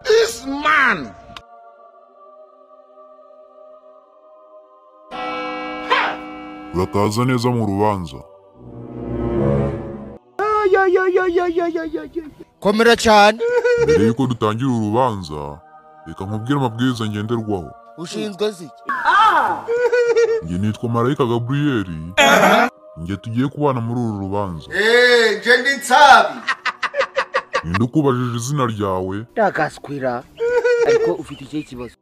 this man. urataza neza mu rubanza komera cyane mbere y'uko dutangira urubanza reka nkubwire amabwiriza ngenderwaho ushinzwe ziki njye nitwa marayika gaburiyeri njye tugiye kubana muri uru rubanza eee nje ndi nsabi ninde ukubajije izina ryawe ndagasikwira ariko ufite ikihe kibazo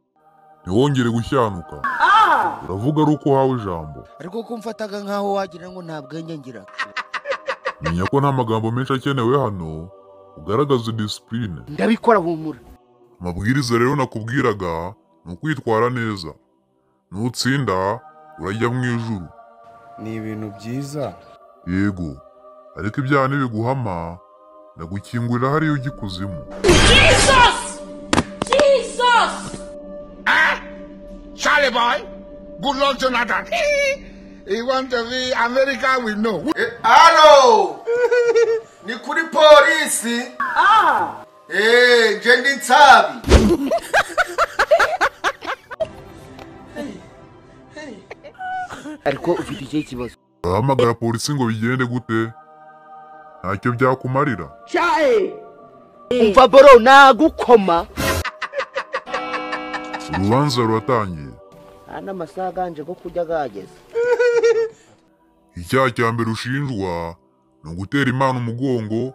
ntiwongere gushyanuka uravuga ari uko uhawe ijambo ariko ko mfataga nk'aho wagira ngo nta bwenge ngira menya ko nta magambo menshi akenewe hano ugaragaze disipurine ndabikora humura amabwiriza rero nakubwiraga ni ukwitwara neza nutsinda urajya mu ijuru ni ibintu byiza yego ariko ibyaha nibiguhama ndagukingurira hariya ujya ikuzimu Jesus! Jesus! Huh? Charlie boy, good luck, Jonathan. he want to be America, we know. hano ni kuri polisi eee nje ndi nsabi ariko ufite ikihe kibazo urahamagara polisi ngo bigende gute ntacyo byakumarira umva boro nagukoma urubanza ruratangiye hano amasaha aganje ko kurya agahageze icyaha cya mbere ushinjwa ni ugutera imana umugongo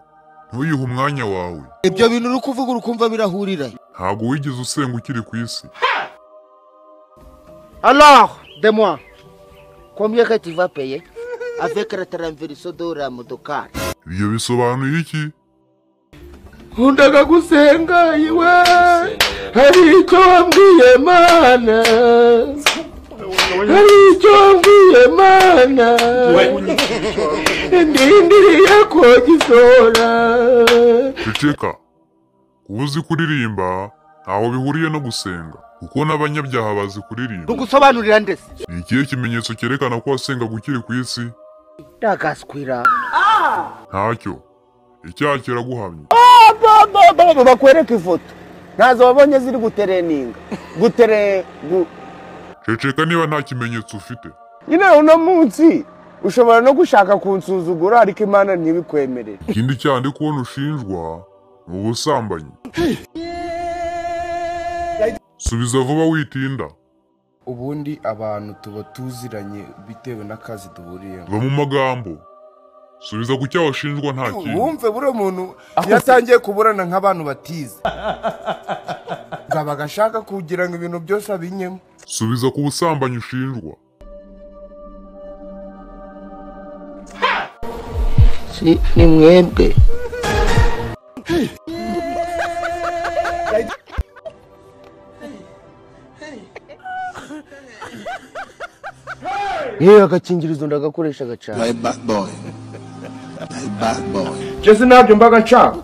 ntuyihe umwanya wawe ibyo bintu uri kuvuga urukumva birahurira ntabwo wigeze usenga ukiri ku isi Alors, de moi, combien que tu vas payer avec la traverse de la motocar ibyo bisobanuye iki Nkundaga gusenga iwe, hari icyo wambwiye mana, hari icyo wambwiye mana, ndindiriye ko gisora. ceceka kuba uzi kuririmba ntaho bihuriye no gusenga kuko n'abanyabyaha bazi kuririmba Tugusobanurira ndese. ni ikihe kimenyetso cyerekana ko wasengaga ukiri ku isi Ndagasikwira. ntacyo icyaha kiraguhamye Baba bakwereka ifoto. Ntazo wabonye ziri gutereninga. Gutere gu ceceka niba nta kimenyetso ufite nyine uno munsi ushobora no gushaka kunsuzugura ariko imana ntibikwemerere ikindi cyaha ndi kubona ushinjwa ni ubusambanyi subiza vuba witinda ubundi abantu tuba tuziranye bitewe n'akazi duhuriyemo va mu magambo subiza ku cyaha washinjwa nta kintu wumve buriya muntu yatangiye kuburana nk'abantu batize ngaba agashaka kugira ngo ibintu byose abinyemo subiza ku busambanyi ushinjwa Si ni mwebwe. yewe agakingirizo ndagakoresha agacana jese ntabyo mbaga nshaka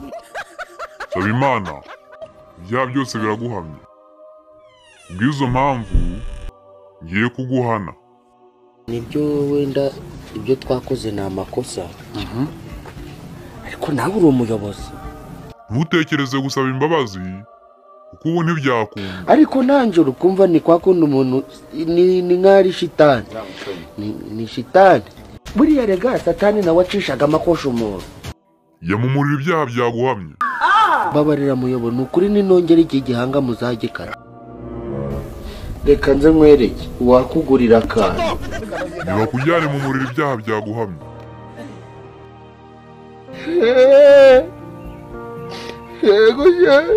saba imana ibyaha byose biraguhamye kubw'izo mpamvu ngiye kuguhana nibyo wenda ibyo twakoze ni amakosa ariko nawe uri umuyobozi ntutekereze gusaba imbabazi kuko ubu ntibyakunda ariko nanjye urukumva ni kwa kundi umuntu ni ni nk'ari shitani Ni- ni shitani buriya rega satani nawe acishaga amakoshi umuntu yamumurira ibyaha byaguhamye mbabarira muyoboro ni ukuri ninongera igihe gihanga muzagikara reka nze nkwereke uwakugurira akantu ntibakujyane mu muriro ibyaha byaguhamye yego yewe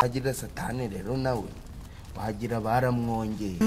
agira satani rero nawe wagira baramwongeye